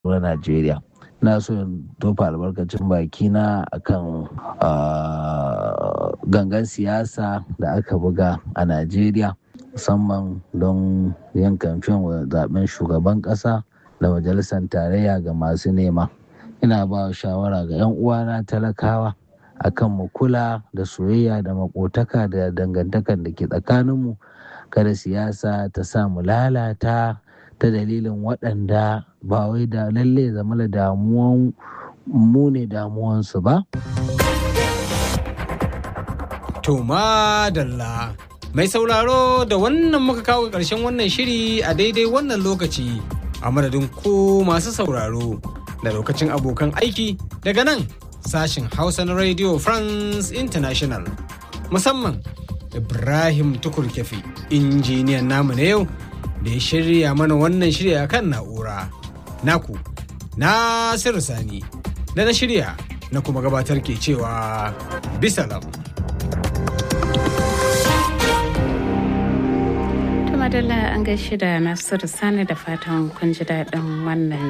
na Najeriya. Na so in tofa albarkacin bakina akan gangan siyasa da aka buga a Najeriya musamman don yin kamfen wa zaben shugaban ƙasa da majalisar tarayya ga masu nema. Ina ba shawara ga 'yan uwana talakawa akan mu kula da soyayya da makotaka da dangantakar da ke tsakaninmu kada siyasa ta sa mu lalata ta dalilin waɗanda ba wai da lalle zama da damuwan mu ne damuwansu ba. To madalla mai sauraro da wannan muka kawo ƙarshen wannan shiri a daidai wannan lokaci a madadin ko masu sauraro da lokacin abokan aiki daga nan sashin Hausa na Radio France International musamman Ibrahim Tukur Kefi injiniyan namu na yau da ya shirya mana wannan shirya kan na'ura. Naku, Nasiru Sani, da na shirya na kuma gabatar ke cewa bisalam. madalla an gaishe da nasiru sani da fatan kun ji daɗin wannan